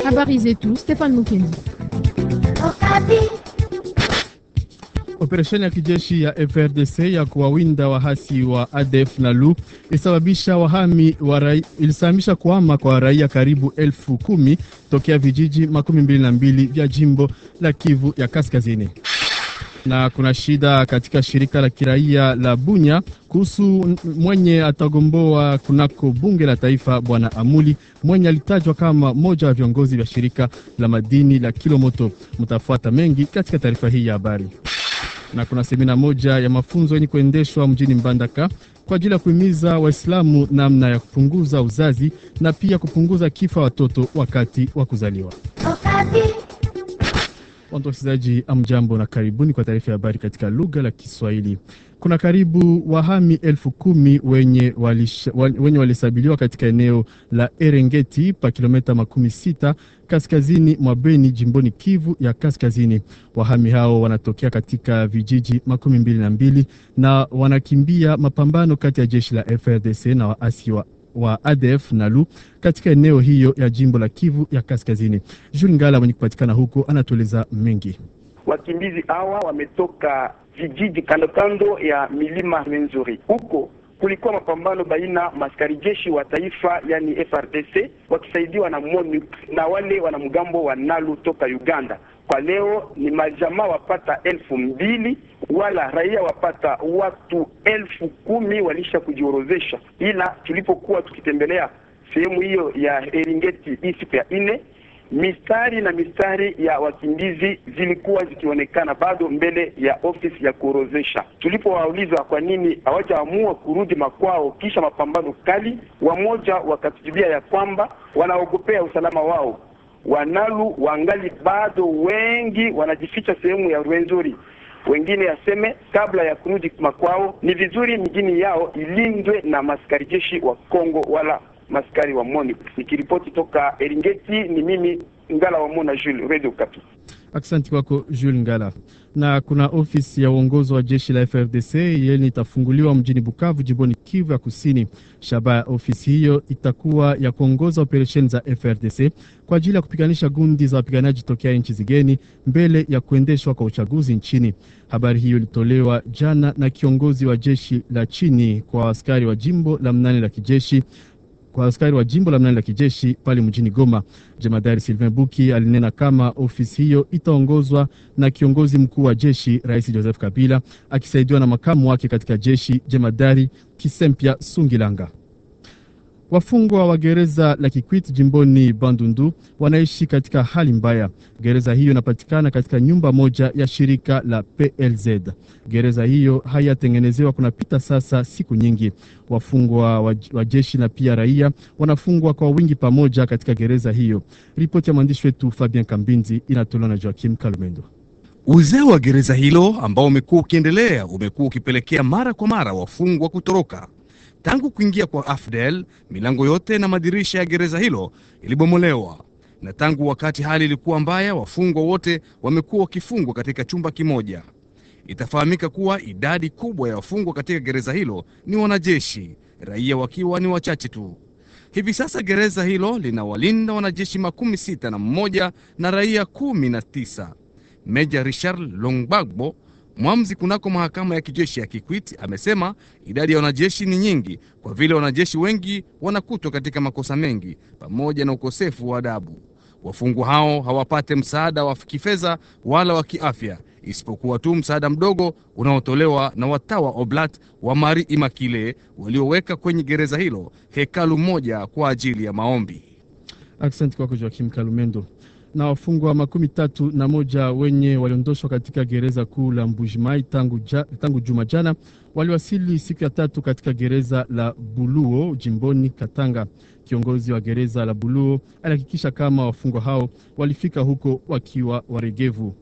Habari zetu Stefan Mukendi. Operesheni ya kijeshi ya FRDC ya kuwawinda wahasi wa ADF na LU ilisababisha wahami wa rai, ilisababisha kuhama kwa raia karibu elfu kumi tokea vijiji makumi mbili na mbili vya jimbo la Kivu ya Kaskazini. Na kuna shida katika shirika la kiraia la Bunya kuhusu mwenye atagomboa kunako bunge la taifa, bwana Amuli mwenye alitajwa kama mmoja wa viongozi vya shirika la madini la Kilomoto. Mtafuata mengi katika taarifa hii ya habari na kuna semina moja ya mafunzo yenye kuendeshwa mjini Mbandaka kwa ajili ya kuhimiza Waislamu namna ya kupunguza uzazi na pia kupunguza kifo watoto wakati wa kuzaliwa. Watu wasikilizaji, amjambo na karibuni kwa taarifa ya habari katika lugha la Kiswahili. Kuna karibu wahami elfu kumi wenye walisabiliwa katika eneo la Erengeti pa kilomita makumi sita kaskazini mwa Beni jimboni Kivu ya Kaskazini. Wahami hao wanatokea katika vijiji makumi mbili na mbili na wanakimbia mapambano kati ya jeshi la FRDC na waasi wa wa ADF na LU katika eneo hiyo ya jimbo la Kivu ya Kaskazini. Jules Ngala mwenye kupatikana huko anatueleza mengi. Wakimbizi hawa wametoka vijiji kando kando ya milima Rwenzori. Huko kulikuwa mapambano baina maskari jeshi wa taifa yani FRDC wakisaidiwa na MONUC na wale wanamgambo wa NALU toka Uganda. Kwa leo ni majamaa wapata elfu mbili wala raia wapata watu elfu kumi walisha kujiorozesha, ila tulipokuwa tukitembelea sehemu hiyo ya Eringeti hii siku ya nne mistari na mistari ya wakimbizi zilikuwa zikionekana bado mbele ya ofisi ya kuorozesha. Tulipowauliza kwa nini hawajaamua kurudi makwao kisha mapambano kali, wamoja wakatujibia ya kwamba wanaogopea usalama wao. Wanalu wangali bado wengi wanajificha sehemu ya Rwenzori. Wengine yaseme kabla ya kurudi makwao ni vizuri mjini yao ilindwe na maskari jeshi wa Kongo wala maskari wa MONUC. Nikiripoti toka Eringeti, ni mimi Ngala wa Mona Jules, Radio Okapi. Asante kwako Jules Ngala. Na kuna ofisi ya uongozi wa jeshi la FRDC yenye itafunguliwa mjini Bukavu, jimboni Kivu ya Kusini. Shabaha ya ofisi hiyo itakuwa ya kuongoza operesheni za FRDC kwa ajili ya kupiganisha gundi za wapiganaji tokea nchi zigeni mbele ya kuendeshwa kwa uchaguzi nchini. Habari hiyo ilitolewa jana na kiongozi wa jeshi la chini kwa askari wa jimbo la mnane la kijeshi kwa askari wa jimbo la mnane la kijeshi pale mjini Goma. Jemadari Sylvain Buki alinena kama ofisi hiyo itaongozwa na kiongozi mkuu wa jeshi Rais Joseph Kabila akisaidiwa na makamu wake katika jeshi Jemadari Kisempya Sungilanga. Wafungwa wa gereza la Kikwit jimboni Bandundu wanaishi katika hali mbaya. Gereza hiyo inapatikana katika nyumba moja ya shirika la PLZ. Gereza hiyo hayatengenezewa kunapita sasa siku nyingi. Wafungwa wa jeshi na pia raia wanafungwa kwa wingi pamoja katika gereza hiyo. Ripoti ya mwandishi wetu Fabien Kambinzi inatolewa na Joakim Kalumendo. Uzee wa gereza hilo ambao umekuwa ukiendelea umekuwa ukipelekea mara kwa mara wafungwa kutoroka. Tangu kuingia kwa AFDEL milango yote na madirisha ya gereza hilo ilibomolewa, na tangu wakati hali ilikuwa mbaya, wafungwa wote wamekuwa wakifungwa katika chumba kimoja. Itafahamika kuwa idadi kubwa ya wafungwa katika gereza hilo ni wanajeshi, raia wakiwa ni wachache tu. Hivi sasa gereza hilo linawalinda wanajeshi makumi sita na mmoja na raia kumi na tisa. Meja Richard Longbagbo Mwamzi kunako mahakama ya kijeshi ya Kikwit amesema idadi ya wanajeshi ni nyingi kwa vile wanajeshi wengi wanakutwa katika makosa mengi pamoja na ukosefu wa adabu. Wafungwa hao hawapate msaada wa kifedha wala wa kiafya, isipokuwa tu msaada mdogo unaotolewa na watawa Oblat wa Mari Imakile walioweka kwenye gereza hilo hekalu moja kwa ajili ya maombi. Asante kwako Joakim Kalumendo na wafungwa makumi tatu na moja wenye waliondoshwa katika gereza kuu la Mbujimai tangu, ja, tangu juma jana waliwasili siku ya tatu katika gereza la Buluo jimboni Katanga. Kiongozi wa gereza la Buluo alihakikisha kama wafungwa hao walifika huko wakiwa waregevu.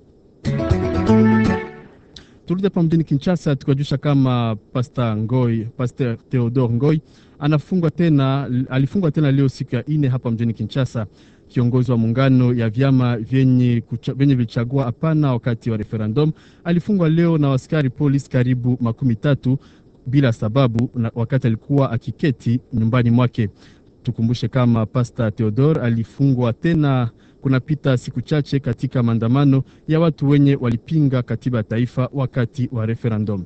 Turudi hapa mjini Kinshasa tukajusha kama Pasta Ngoi, Pastor Theodore Ngoi anafungwa tena, alifungwa tena leo siku ya ine hapa mjini Kinshasa. Kiongozi wa muungano ya vyama vyenye, vyenye vilichagua hapana wakati wa referendum alifungwa leo na askari polisi karibu makumi tatu bila sababu na wakati alikuwa akiketi nyumbani mwake. Tukumbushe kama Pasta Theodore alifungwa tena kunapita siku chache katika maandamano ya watu wenye walipinga katiba ya taifa wakati wa referendum.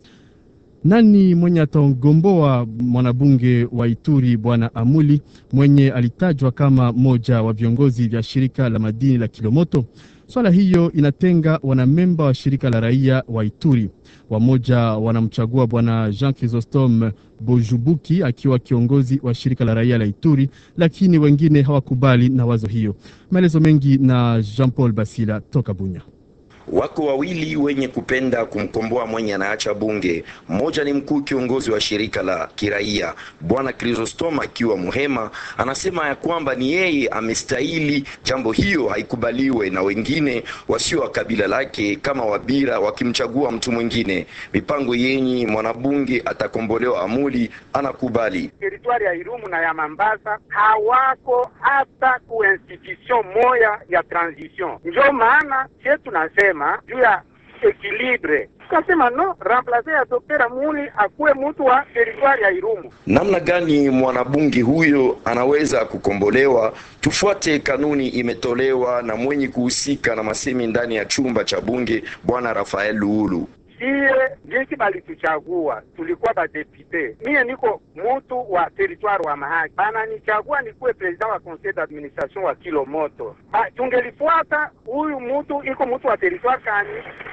Nani mwenye atagomboa mwanabunge wa Ituri bwana Amuli mwenye alitajwa kama moja wa viongozi vya shirika la madini la Kilomoto? Swala hiyo inatenga wanamemba wa shirika la raia wa Ituri. Wamoja wanamchagua bwana Jean Chrysostome Bojubuki akiwa kiongozi wa shirika la raia la Ituri, lakini wengine hawakubali na wazo hiyo. Maelezo mengi na Jean Paul Basila toka Bunya. Wako wawili wenye kupenda kumkomboa mwenye anaacha bunge. Mmoja ni mkuu kiongozi wa shirika la kiraia bwana Chrysostom akiwa Muhema, anasema ya kwamba ni yeye amestahili jambo hiyo haikubaliwe na wengine wasio wa kabila lake kama Wabira wakimchagua mtu mwingine. Mipango yenyi mwanabunge atakombolewa Amuli anakubali. Teritwari ya Irumu na ya Mambasa hawako hata ku institution moya ya transition, ndio maana sie tunasema juu ya ekilibre tukasema no remplace ya Dr. Amuli akuwe mtu wa teritwari ya Irumu. Namna gani mwanabunge huyo anaweza kukombolewa? Tufuate kanuni imetolewa na mwenye kuhusika na masemi ndani ya chumba cha bunge bwana Rafael Luulu. Sie jinsi balituchagua tulikuwa badepute, mie niko mutu wa teritwari wa Mahagi, bananichagua nikuwe president wa conseil d'administration wa Kilomoto. Ba, tungelifuata huyu mutu iko mutu wa teritwari kani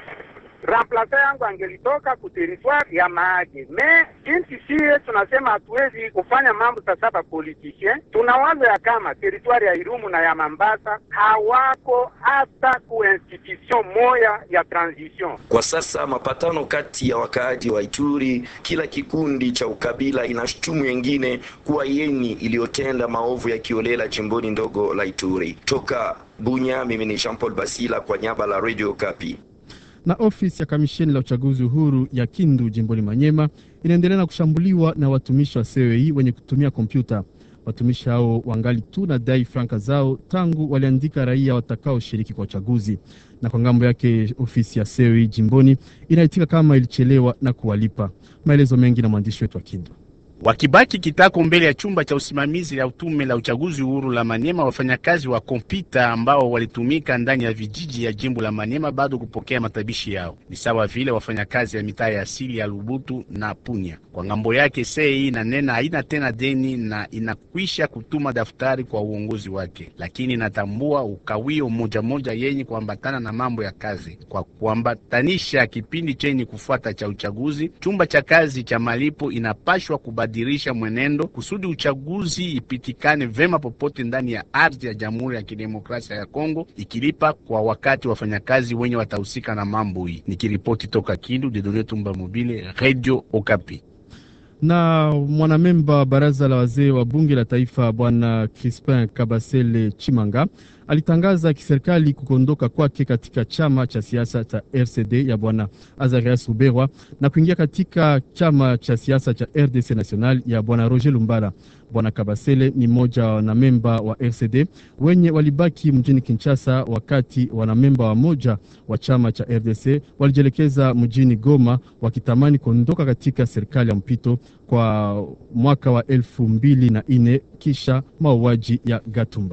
remplace yangu angelitoka ku teritwari ya Mahagi. Me jinsi sie tunasema hatuwezi kufanya mambo sasa, ba politicien tunawaza ya kama teritwari ya Irumu na ya Mambasa hawako hata ku institution moya ya transition. Kwa sasa mapatano kati ya wakaaji wa Ituri, kila kikundi cha ukabila inashutumu yengine kuwa yeni iliyotenda maovu ya kiolela jimboni ndogo la Ituri. Toka Bunya, mimi ni Jean Paul Basila kwa nyaba la Radio Kapi na ofisi ya kamisheni la uchaguzi uhuru ya Kindu jimboni Manyema inaendelea na kushambuliwa na watumishi wa CEI wenye kutumia kompyuta. Watumishi hao wangali tu na dai franka zao tangu waliandika raia watakaoshiriki kwa uchaguzi, na kwa ngambo yake ofisi ya CEI jimboni inaitika kama ilichelewa na kuwalipa. Maelezo mengi na mwandishi wetu wa Kindu. Wakibaki kitako mbele ya chumba cha usimamizi la utume la uchaguzi uhuru la Maniema, wafanyakazi wa kompyuta ambao walitumika ndani ya vijiji ya jimbo la Maniema bado kupokea matabishi yao, ni sawa vile wafanyakazi ya mitaa ya asili ya Lubutu na Punya. Kwa ngambo yake, sei na nena haina tena deni na inakwisha kutuma daftari kwa uongozi wake, lakini inatambua ukawio moja moja yenye kuambatana na mambo ya kazi. Kwa kuambatanisha kipindi chenye kufuata cha uchaguzi, chumba cha kazi cha malipo inapashwa kubadilisha mwenendo kusudi uchaguzi ipitikane vema popote ndani ya ardhi ya Jamhuri ya Kidemokrasia ya Kongo, ikilipa kwa wakati wafanyakazi wenye watahusika na mambo hii. Nikiripoti toka Kindu, Dedone Tumba Mobile, Radio Okapi. Na mwanamemba wa baraza la wazee wa bunge la taifa bwana Crispin Kabasele Chimanga alitangaza kiserikali kukondoka kwake katika chama cha siasa cha RCD ya bwana Azarias Uberwa na kuingia katika chama cha siasa cha RDC National ya bwana Roger Lumbala. Bwana Kabasele ni mmoja wa wanamemba wa RCD wenye walibaki mjini Kinshasa, wakati wanamemba wa moja wa chama cha RDC walijielekeza mjini Goma wakitamani kuondoka katika serikali ya mpito kwa mwaka wa elfu mbili na nne kisha mauaji ya Gatumba.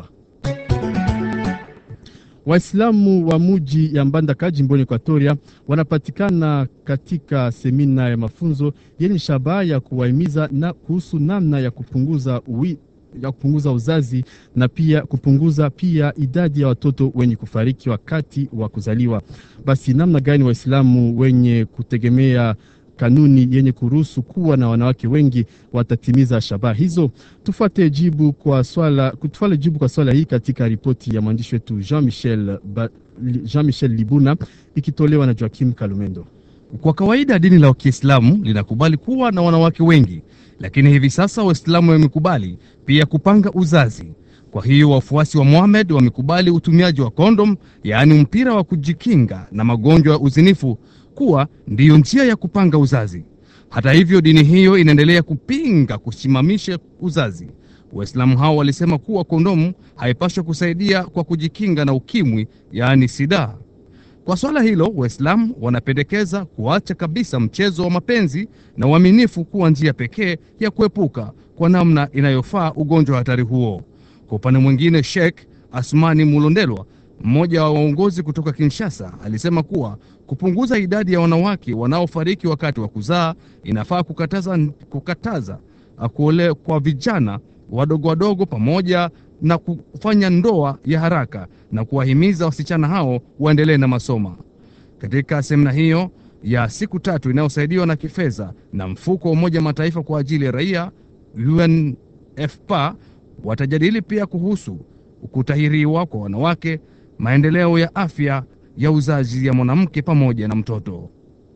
Waislamu wa muji ya Mbandaka jimboni Ekwatoria wanapatikana katika semina ya mafunzo yenye shabaha ya kuwahimiza na kuhusu namna ya kupunguza uwi, ya kupunguza uzazi na pia kupunguza pia idadi ya watoto wenye kufariki wakati wa kuzaliwa. Basi namna gani Waislamu wenye kutegemea kanuni yenye kuruhusu kuwa na wanawake wengi watatimiza shabaha hizo? Tufuate jibu kwa swala, tufuate jibu kwa swala hii katika ripoti ya mwandishi wetu Jean Michel, Jean Michel Libuna ikitolewa na Joakim Kalumendo. Kwa kawaida dini la Kiislamu linakubali kuwa na wanawake wengi, lakini hivi sasa Waislamu wamekubali pia kupanga uzazi. Kwa hiyo wafuasi wa Mohamed wamekubali utumiaji wa kondom, yaani mpira wa kujikinga na magonjwa ya uzinifu kuwa ndiyo njia ya kupanga uzazi. Hata hivyo, dini hiyo inaendelea kupinga kusimamisha uzazi. Waislamu hao walisema kuwa kondomu haipaswi kusaidia kwa kujikinga na ukimwi, yaani sida. Kwa swala hilo, Waislamu wanapendekeza kuacha kabisa mchezo wa mapenzi na uaminifu kuwa njia pekee ya kuepuka kwa namna inayofaa ugonjwa wa hatari huo. Kwa upande mwingine, Sheikh Asmani Mulondelwa, mmoja wa waongozi kutoka Kinshasa, alisema kuwa kupunguza idadi ya wanawake wanaofariki wakati wa kuzaa inafaa kukataza, kukataza kuole kwa vijana wadogo wadogo pamoja na kufanya ndoa ya haraka na kuwahimiza wasichana hao waendelee na masomo. Katika semina hiyo ya siku tatu inayosaidiwa na kifedha na mfuko wa Umoja Mataifa kwa ajili ya raia UNFPA, watajadili pia kuhusu kutahiriwa kwa wanawake, maendeleo ya afya ya uzazi ya mwanamke pamoja na mtoto.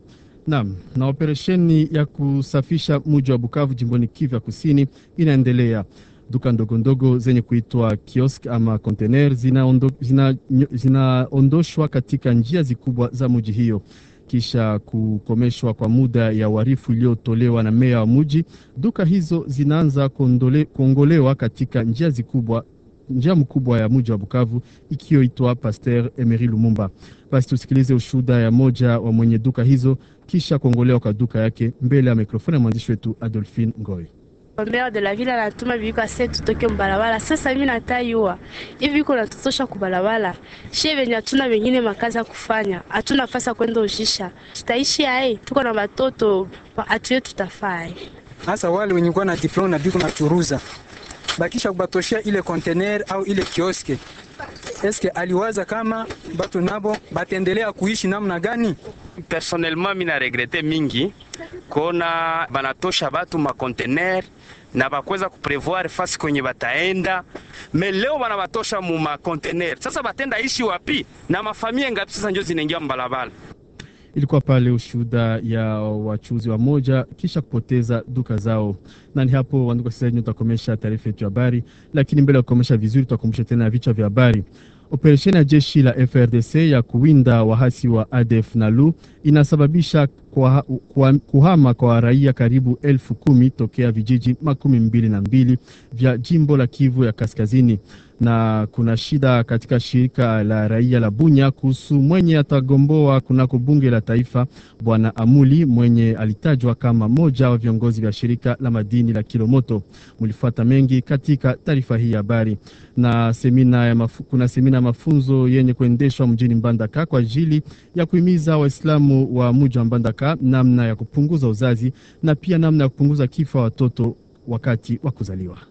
Naam, na operesheni ya kusafisha mji wa Bukavu jimboni Kivu ya Kusini inaendelea. Duka ndogo ndogo zenye kuitwa kiosk ama container zinaondoshwa zina, zina katika njia zikubwa za mji hiyo kisha kukomeshwa kwa muda ya uharifu iliyotolewa na meya wa mji. Duka hizo zinaanza kuongolewa katika njia zikubwa njia mkubwa ya mji wa Bukavu ikiyoitwa Pasteur Emery Lumumba. Basi tusikilize ushuhuda ya moja wa mwenye duka hizo kisha kuongolewa kwa duka yake mbele ya mikrofoni ya mwandishi wetu Adolphine Ngoy. Maire de la ville anatuma viko ase tutoke mbalabala. Sasa mimi natayua hivi viko natutosha kubalabala, shie venye hatuna wengine makazi ya kufanya, hatuna nafasi ya kwenda ujisha, tutaishi ae, tuko na watoto atuye, tutafaa hasa wale wenye kuwa na diploma na biko na churuza bakisha kubatoshea ile container au ile kioske, eske aliwaza kama batu nabo batendelea kuishi namna gani? Personnellement mina regrete mingi kona banatosha batu ma container na bakweza kuprevoir fasi kwenye bataenda me leo banabatosha mu ma container. Sasa batenda ishi wapi na mafamia ngapi? Sasa njo zinaingia mbalabala. Ilikuwa pale ushuhuda ya wachuuzi wa moja kisha kupoteza duka zao. Na ni hapo, wandugu wasikilizaji, tutakomesha taarifa yetu ya habari, lakini mbele ya kukomesha vizuri, tutakumbusha tena vichwa vya habari. Operesheni ya jeshi la FRDC ya kuwinda wahasi wa ADF NALU inasababisha kwa, kwa, kuhama kwa raia karibu elfu kumi tokea vijiji makumi mbili na mbili vya jimbo la Kivu ya Kaskazini na kuna shida katika shirika la raia la Bunya kuhusu mwenye atagomboa kunako bunge la taifa bwana Amuli mwenye alitajwa kama moja wa viongozi vya shirika la madini la Kilomoto. Mlifuata mengi katika taarifa hii ya habari. Na semina ya mafu, kuna semina ya mafunzo yenye kuendeshwa mjini Mbandaka kwa ajili ya kuhimiza Waislamu wa mji wa Mbandaka namna ya kupunguza uzazi na pia namna ya kupunguza kifo wa watoto wakati wa kuzaliwa.